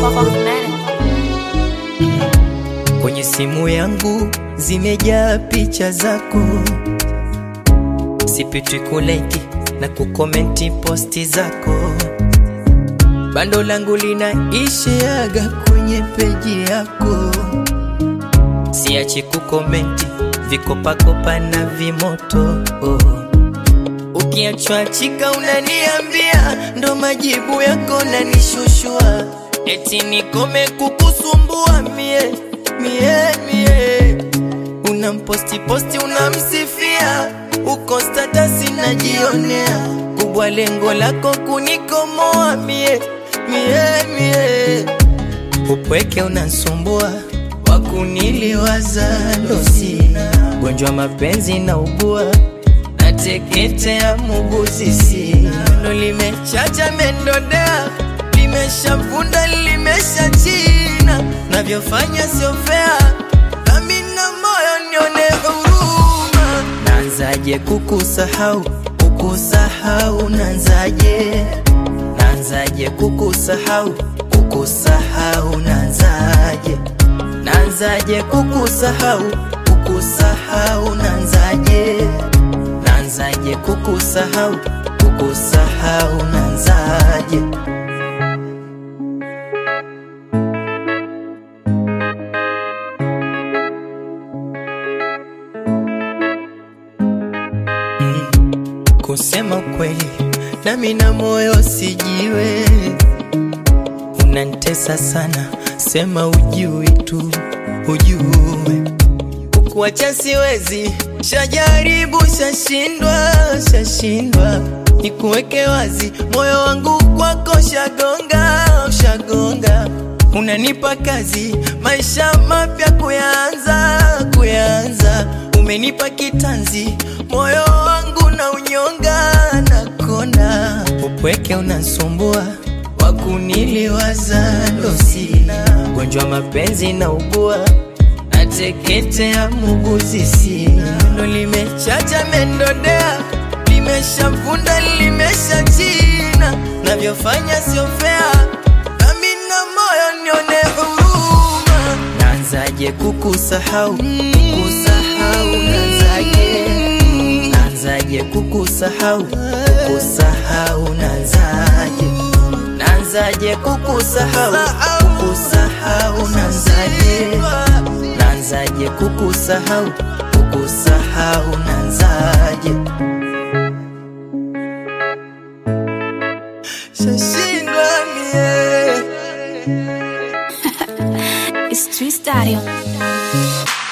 Kwenye simu yangu zimejaa picha zako, sipitwi kuleki na kukomenti posti zako. Bando langu linaishiaga kwenye peji yako, siachi kukomenti vikopakopa na vimoto oh. Ukiachwa chika unaniambia, ndo majibu yako nanishushua, eti nikome kukusumbua mie mie mie. Unamposti posti unamsifia, uko statasi najionea, kubwa lengo lako kunikomoa mie mie mie. Upweke unansumbua, wakuniliwaza ndo sina, gonjwa mapenzi na ugua nateketea muguzi sina, ndo limechacha mendodea, limeshavunda limesha china, navyofanya sio fea, nami na moyo nione huruma. Naanzaje kukusahau kukusahau, naanzaje naanzaje kukusahau kukusahau, naanzaje naanzaje kukusahau kukusahau, naanzaje naanzaje kukusahau kukusahau, naanzaje Kusema kweli, nami na moyo sijiwe, unanitesa sana, sema ujui tu, ujue kukuacha siwezi, shajaribu, shashindwa, shashindwa, nikuweke wazi, moyo wangu kwako shagonga, shagonga, unanipa kazi, maisha mapya kuyaanza, kuyaanza, umenipa kitanzi, moyo wangu na unyonga, nakona upweke unansumbua, wakuniliwaza ndo sina, gonjwa mapenzi na ugua nateketea muguzi sina, ndo limechacha mendodea, limeshavunda limesha china, navyofanya sio fea, nami na moyo nione huruma. Naanzaje kukusahau kukusahau, naanzaje naanzaje kukusahau kukusahau, naanzaje naanzaje kukusahau kukusahau, naanzaje naanzaje kukusahau kukusahau, naanzaje shashindwa mie It's Twist Audio.